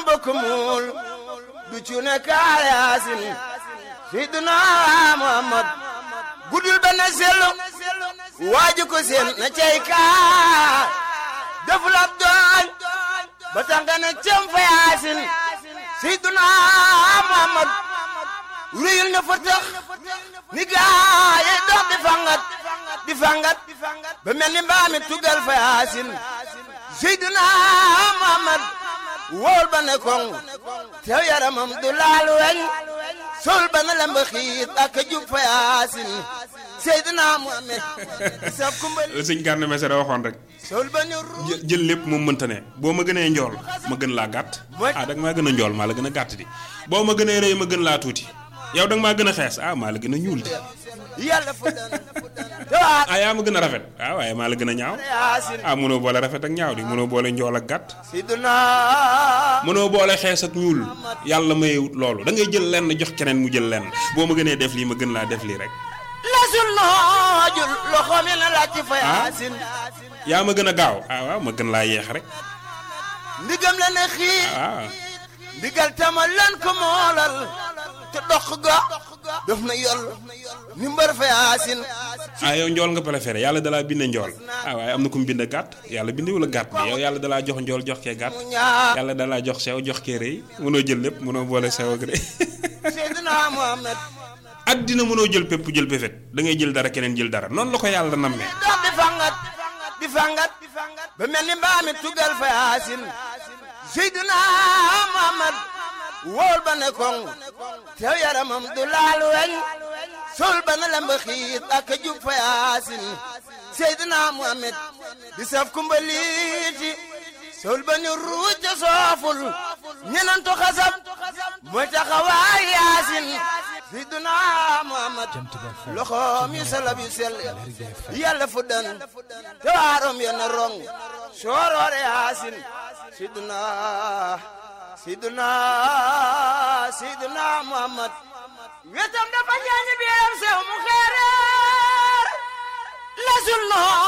mbokk muul du cuune kaayaasin Seydina Muhammad gudul ba na sellu waaju ko seen na cey kaa deful ab dooñ ba tax nga ne cem fa yaasin Seydina Muhammad ruyul na fa tax ni gaa yi dox di fangat di fangat ba mel ni mbaami tugal fa yaasin Seydina Muhammad wóol ba ne koŋ tew yaramam du laal weñ sol ba na lemba xiit ak jub fa yaasin Seydina Muhammad sa kumbal la sëñ Gana Messere waxoon rek sol ba ne ru jë- jël lépp moom mënta ne boo ma gënee njool ma gën laa gàtt ah da nga maa gën a njool maa la gën a gàtt di boo ma gënee rëy ma gën laa tuuti yow da nga maa gën a xees ah maa la gën a ñuul di yàlla fu dan tawaat ah yaa ma gën a rafet ah waaye maa la gën a ñaaw yaasin ah mënoo boole rafet ak ñaaw di mënoo boole njool ak gàtt Seydina mënoo boole xees ak ñuul yàlla mayewut loolu da ngay jël lenn jox keneen mu jël lenn boo ma gënee def lii ma gën laa def lii rek lasul noojul loxoom yi na laaj ci fa yaasin yaa ma gën a gaaw ah waaw ma gën laa yeex rek ndigam la ne xii ah ndigal tama lan ko moolal te dox ga def na yol ni mbër fa yaasin ah yow njool nga préféré yàlla dalaa binde njool ah waaye am na ku mu bind gàtt yàlla bindewul a gàtt bi yow yàlla dalaa jox njool jox kee gàtt mu ñaar yàlla dalaa jox sew jox kee rëy mënoo jël lépp mënoo boole sew ak rëy Seydina Muhammad ak dina mënoo jël pépp jël péfét da ngay jël dara keneen jël dara noonu la ko yàlla nammee dox di fangat di fangat ba mel ni mbaami tugal fa yaasin Seydina Muhammad wóol ba ne koŋ tew yaramam du laal weñ sol ba na lemba xiit ak jub fa yaasin Seydina Muhammad di saf kumbaliiti sol ba ni ruuj ca sooful ñenantu xasab mooy taxawaay yaasin Seydina Muhammad loxoom yu salab yu sell yàlla fu dan te waarom ya na rong sooroore yaasin Seydina Seydina Seydina Muhammad wetam dafa ñaañi biiram sew mu xeereer lasul noo